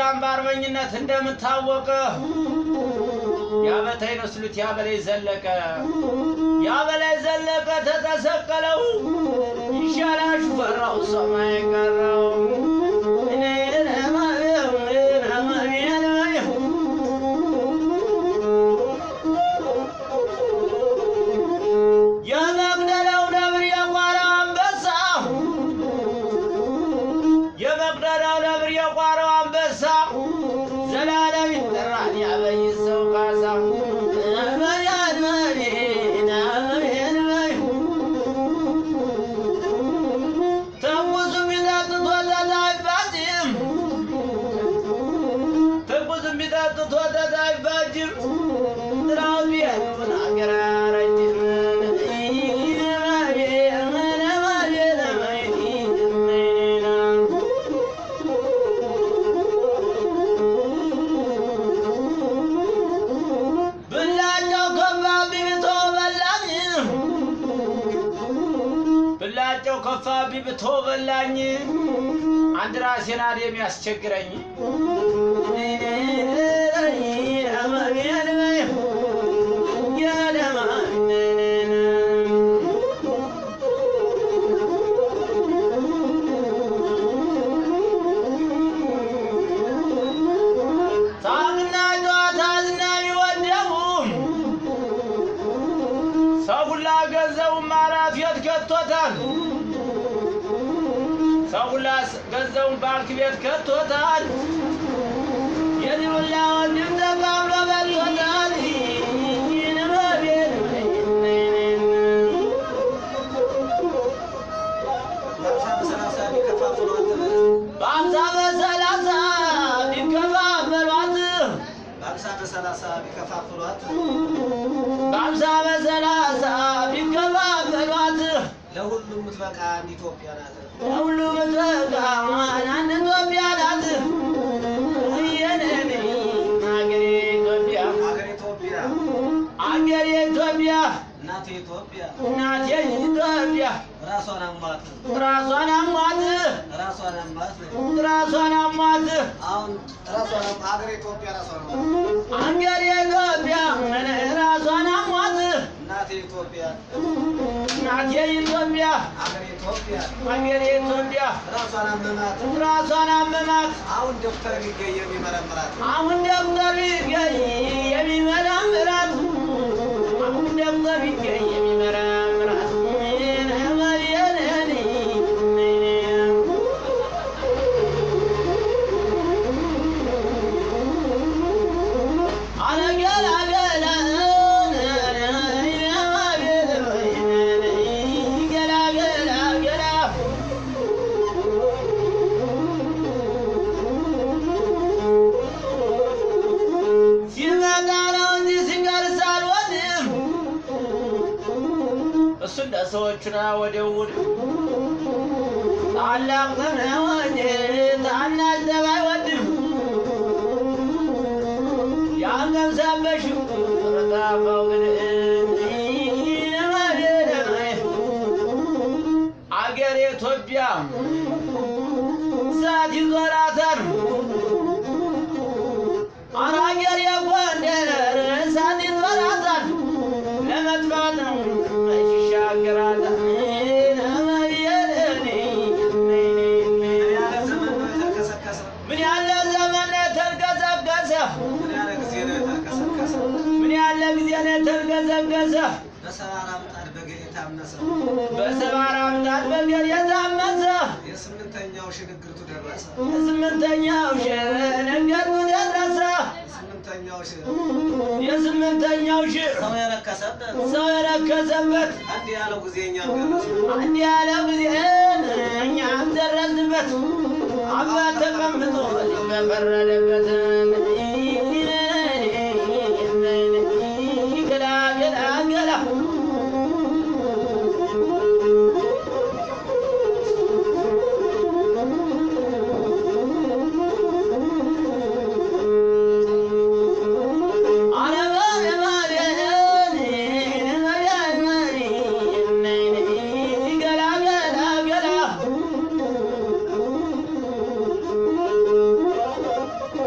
ጎጃም በአርበኝነት እንደምታወቀ ያበተኝ መስሉት ያበላይ ዘለቀ ያበላይ ዘለቀ ተተሰቀለው ይሻላል ሹፈራው ሰማይ ቀረው የመቅደላው ነብር የቋራው አንበሳ የመቅደላው ነብር የቋራው አንበሳ ዘላለም ይጠራል ያበይ ሰው ካሳ ትኩስ የሚጠጡት ወተት አይባጅም ትኩስ የሚጠጡት ወተት አይባጅም ጥራው ቢሆን አገር አያረጅም ብላቸው ከፋ ቢብቶ በላኝ ብላቸው ከፋ ቢብቶ በላኝ አንድ ራሴን አድ የሚያስቸግረኝ ሳቅና ጨዋታ ዝና የሚወደሙ ሰው ሁላ ገንዘቡን ማራፊ የት ከቶታል። ሰው ሁላ ገንዘቡን ባንክ ቤት ከቶታል። የዚህ ሁላ ወንድም ተቃብሎ በልቶታል። በአምሳ በሰላሳ ቢከፋፈሏት በአምሳ በሰላሳ ቢከፋፍሏት በአምሳ በሰላሳ ቢከፋፈሏት ለሁሉም ምትበቃ አንድ ኢትዮጵያ ናት። ሁሉ ምትበቃ አንድ ኢትዮጵያ ናት። የኔ አገሬ ኢትዮጵያ ሀገር ኢትዮጵያ፣ አገሬ ኢትዮጵያ እናቴ ኢትዮጵያ እናቴ ኢትዮጵያ ራሷን አሟት ራሷን አሟት ራሷን አሟት። ራሷን አሟት አሁን ራሷን አሟት። ሀገር ኢትዮጵያ ራሷን አሟት። አገሬ ኢትዮጵያ ራሷን አሟት እናቴ ኢትዮጵያ እናቴ ኢትዮጵያ ሀገር ኢትዮጵያ አገሬ ኢትዮጵያ ራሷን አመማት። ራሷን አመማት አሁን ዶክተር ቢገኝ የሚመረምራት አሁን ዶክተር ቢገኝ የሚመረምራት አሁን ዶክተር ቢገኝ የሚመረምራት ሲመጣ ነው እንጂ ሲቀርስ አልወድም። እሱ እንደ ሰዎቹ ነው ወደ ውድ ታላቅ ነው እንጂ ታናሽ ጠብ አይወድም። ያንገምሳበሽው ረጣፋው ግን አገር ኢትዮጵያ እሳት ይዞራታል። አራገር የጎንደር እሳት ይዞራታል ለመጥፋት ነው ይሻገራታል። ያለ ዘመን ነው የተከሰከሰ። ምን ያለ ዘመን የተልገዘገዘ ምን ያለ ጊዜ ነው የተከሰከሰ። ምን ያለ ጊዜ ነው የተልገዘገዘ በሰባራ ምጣድ በገል የታመሰ በሰባራ ምጣድ በገል የታመሰ የስምንተኛው ሽግግርቱ ደረሰ። የስምንተኛው ሸነገሩ ደረሰ የስምንተኛው ሽ የስምንተኛው ሺ ሰው የረከሰበት ሰው የረከሰበት አንድ ያለው ጊዜ እኛም ደረሰ። አንድ ያለ ጊዜ እኛም ደረስንበት። አባት ተቀምጦ በፈረደበት ገላ ገላ ገላ ገላ ገላ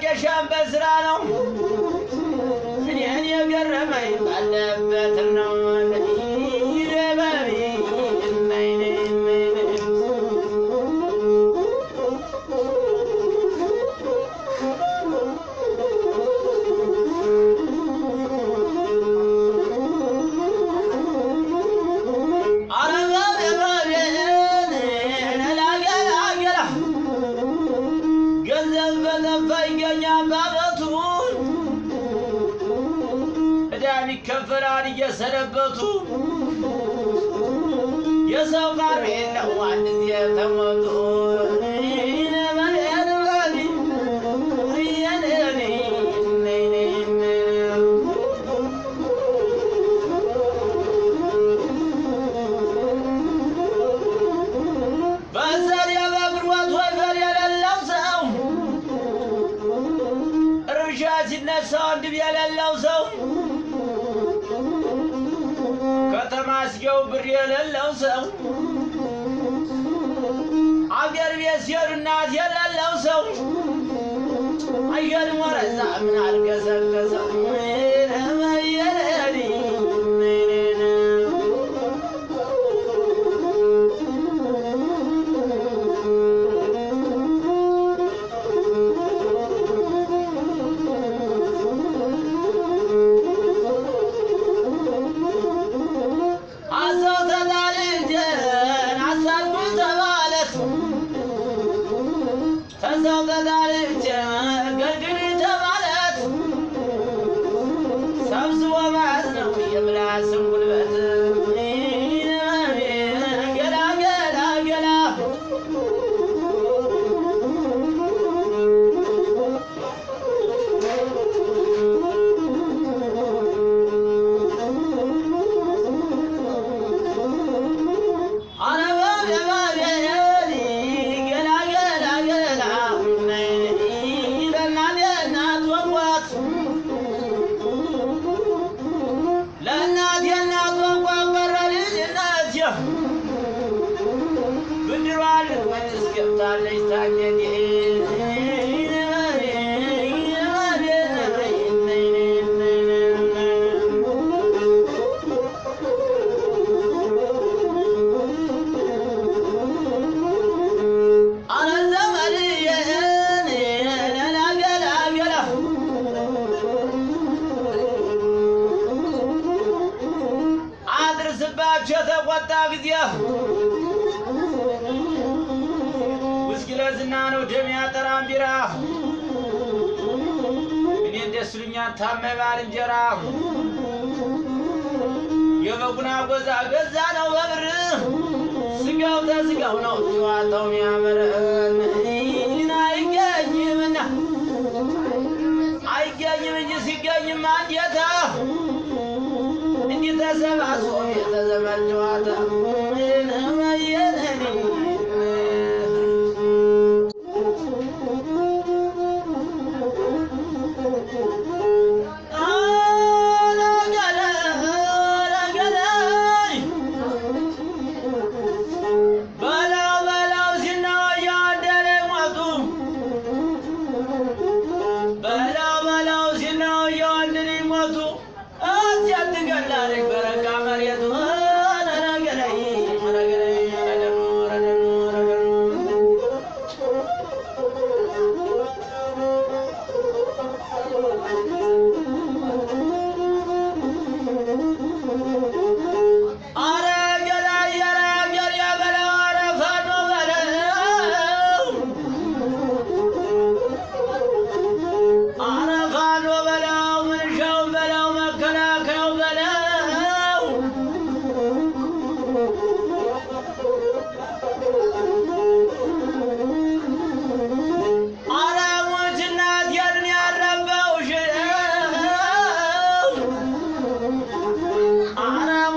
መጨረሻም በስራ ነው። እኔን የገረመኝ ባለበት ነው። ገንዘብ በጠፋ ይገኛል ባበቱ ዕዳም ይከፈላል እየሰነበቱ የሰው ቃል የለው አንድ ጊዜ ተሞቱ በዘር የበግሮት ወይፈር የሌለው ሰው እርሻ ሲነሳ ወንድም የሌለው ሰው ከተማ ሲገቡ ብር የሌለው ሰው አገር ቤት ሲሄዱ እናት የሌለው ሰው አየር ወረዛ ምን አልገሰገሰው አሰው ተጣልጀን አሳልፉ ተባለት ተሰው ተጣልጀ ገድል ተባለት ሰብስቦ ማለት ነው የምላስን ጉልበት ገላ ገላ ገላ ለእናት የእናት ቋንቋ ቀረ ልጅነት ብድሯን ልትመልስ ገብታለች ታገድ አድርስባቸው የተቆጣ ጊዜ ውስኪ ለዝና ነው ደም ያጠራም ቢራ እኔ ደስ ይሉኛል ታመ ባልንጀራ የበጉና ጎዛ ገዛ ነው በብር ስጋው ተስጋው ነው ጨዋታው የሚያምር አይገኝምና አይገኝም እንጂ ሲገኝም አንዴታ እንዲህ ተሰባስቦ የተዘመድ ጨዋታ በላው በላው ሲናወያ አደረ ሞቱ በላው በላው ሲናወያ አንድን ሞቱ እዚያ ትገላለች በረካ መሬቱ ረገረይ ረገረይ ረገሩ ረገሩ ረገሩ አረ ገዳይ ኧረ ገዳይ በለው ኧረ ፋኖ በለው አረ ፋኖ በለው ምንሻው በለው መከላከያው በለው አረ ሞት እናት ያንን ያረባው ሽው አረ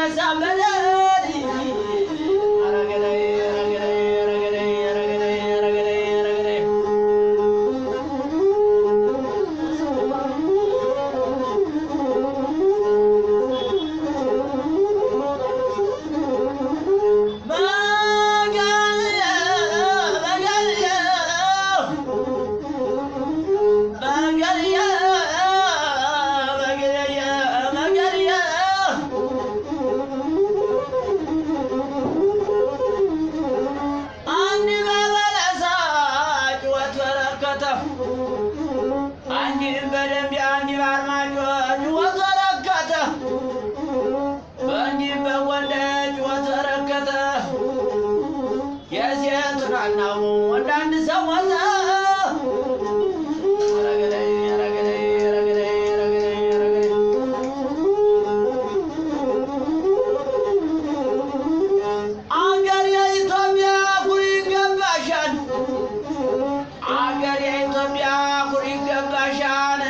አንድም በደንብ አንድ ባርማጮ ጭወት ረከተ በእንዲህም በጎንደር ጭወት ረከተ የሴት ናናው ወንድ አንድ ሰው ሞተ ረገደይ ረገደይ ረገደይ ረገደይ ረገደይ አገር የኢትዮጵያ ኩሪ ይገባሻል አገር የኢትዮጵያ ኩሪ ይገባሻል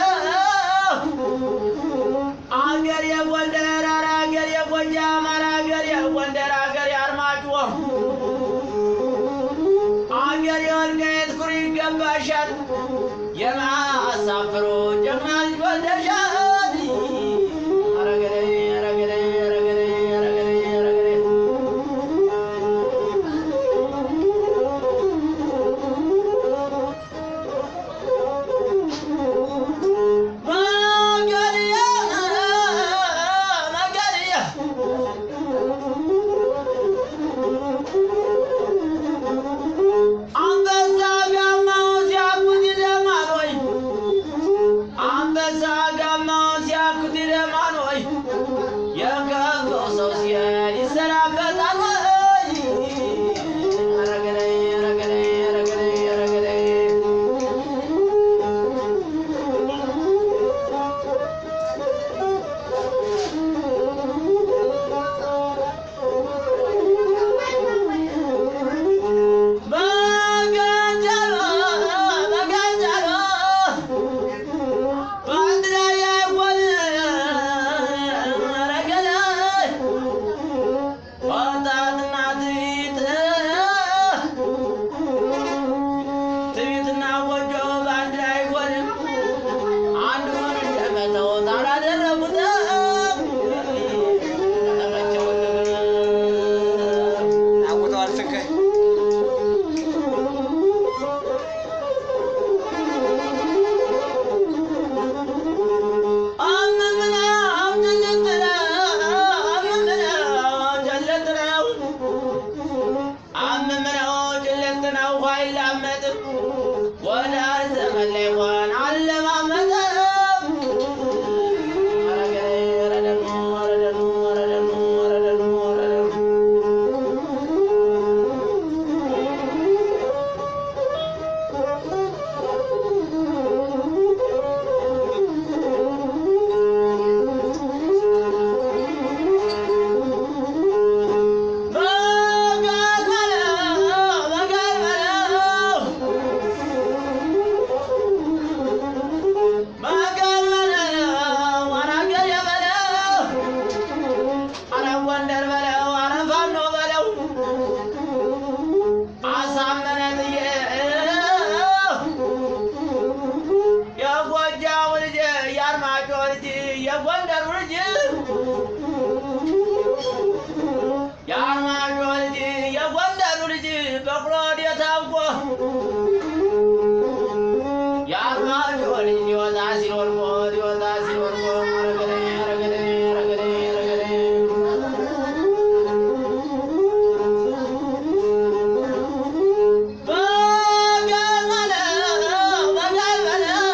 አገር የጎንደር ኧረ አገር የጎጃም ኧረ አገር የጎንደር አገር የአርማጭሆ አገር የወልቃይት ኩሪ ይገባሻል የማሳፍሮ ጀግና ልጅ ወልደሻል ረገደይ ረገደይ ረገደይ ረገደይ ረገደይ መገድያ መገድያ አንበሳ ጋማው ሲያኩት ይደማል ወይ አንበሳ ጋማው ሲያኩት ይደማል ወይ የከፋው ሰው ሲሄድ ይሰናበታል ወይ ረገደይ ረገደይ ረገደይ ረገደይ በገንዘብ በገንዘብ በአንድ ላይ አይሆን ረገደ ወጣትና ትዕቢት ትዕቢትና ጎጆ በአንድ ላይ አይሆንም አንዱን እንደመተው ታላደረጉት አውጠዋል ትንከይ ጎንደር በለው አረ ፋኖ በለው አሳመነን የጎጃሙ ልጅ የአርማጭሆ ልጅ የጎንደሩ ልጅ የአርማጭሆ ልጅ የጎንደሩ ልጅ በቅሎ የታውቆ የአርማጭሆ ልጅ ሊወጣ ሲል ወድቆ ሊወጣ ሲል ወድቆ ረገደኝ ረገደኝ ረገደኝ ረገደኝ በጋል በለው በጋል በለው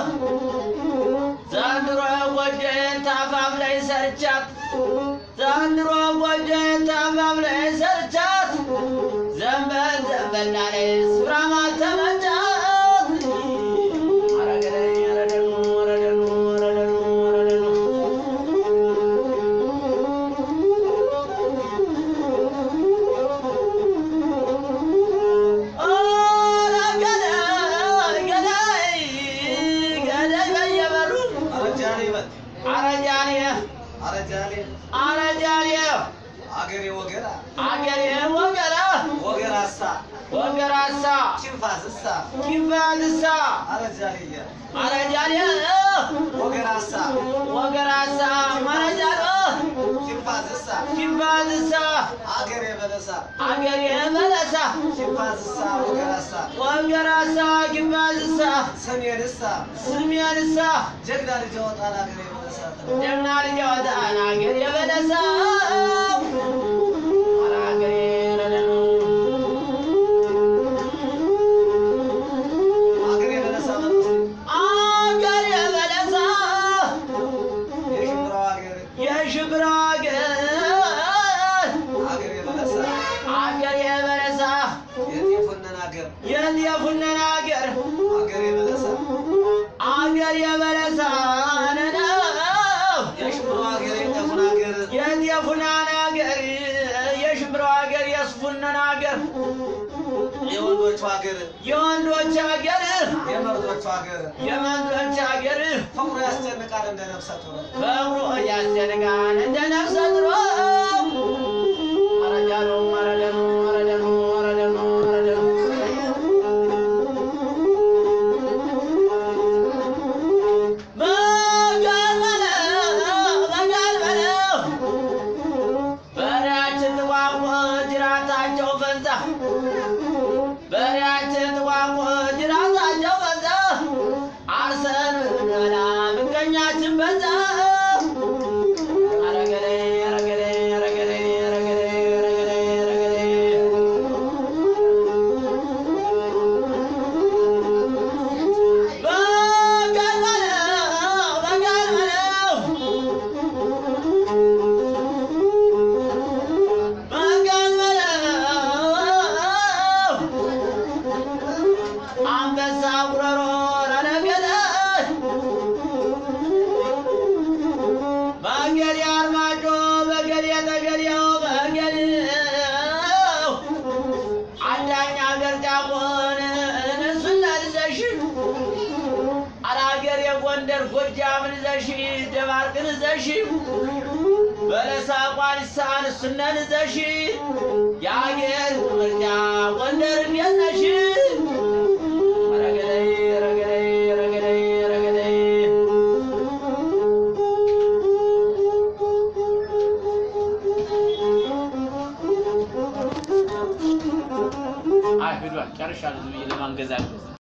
ዘንድሮ ጎጆዬን ታፋፍ ላይ ሰርቻት ዘንድሮ ጎጆዬን ታፋፍ ላይ ሰርቻት ዘንበል ዘንበል ላይ ስፍራ ማልተመቻት አረገደኝ አረደኑ አረደኑ አረደኑ አረደኑ ኧረ ገዳይ ገዳይ ገዳይ በየበሩ አረጃሌ በል አረጃኔ አረጃሌ አረጃኔ አገሬ ወገራ አገሬ ወገራ ወገራሳ ወገራሳ ጭንፋስሳ ኪንባልሳ አረጃልያ አረጃሌ ወገራሳ ወገራሳ ማረጃሎ ጭንፋስሳ ኪንባልሳ አገሬ በለሳ አገሬ በለሳ ጭንፋስሳ ወገራሳ ወገራሳ ኪንባልሳ ሰሜንሳ ስሜንሳ ጀግና ልጅ ወጣል አገሬ በለሳ ጀግና ልጅ ወጣን አገሬ በለሳ አገሬ ረደኑ አገሬ በለሳ በለስ አገሬ በለሳ የሽምብራው አገሬ የሽብራ አገር አገሬ በለሳ አገሬ በለሳ የጤፉነን አገር የጤፉነን አገር አገሬ በለሳ አገሬ በለሳ ነነው የሽምብራው አገር የጤፉን አገር የጤፉናን አገር የሽብራው አገር የስፉነን አገር የወንዶቹ አገር የወንዶች አገር የመርዶቹ አገር የመንዶች አገር ፍቅሩ ያስጨንቃል እንደ ነፍሰ ጡር በእግሩ እያስደንቃን እንደ ነፍሰ ጥሮ መረጃኑ መረደኑ መረደኑ መረደኑ መረደኑ በጋል በለው በጋል በለው በሬያችን ጥቋቁ ጅራታቸው ፈንታ በሬያችን ጥቋቁ ጅራታቸው ፈንታ አርሰን ብንበላ ምቀኛችን በዛ አረገሬ አረገሬ አረገሬ አረገሬ አረገሬ አረገሬ በጋል በለው በጋል በለው በጋል በለው አንበሳ ጉረሮ ረነገደ መንገድ አርማጮ በገድ የተገደው መንገድ አዳኝ አገር ጫቆን እነሱን ልዘሽ አራገር የጎንደር ጎጃምን ዘሽ ደባርቅን ዘሽ በለሳ ቋሊሳን እሱነን ዘሽ የአገር ምርጫ ጎንደር እንዴት ነሽ? ረገደይ ረገደይ ረገደይ ረገደይ አይ ሂዷል ጨርሻለሁ ብዬ ለማንገዛገዝ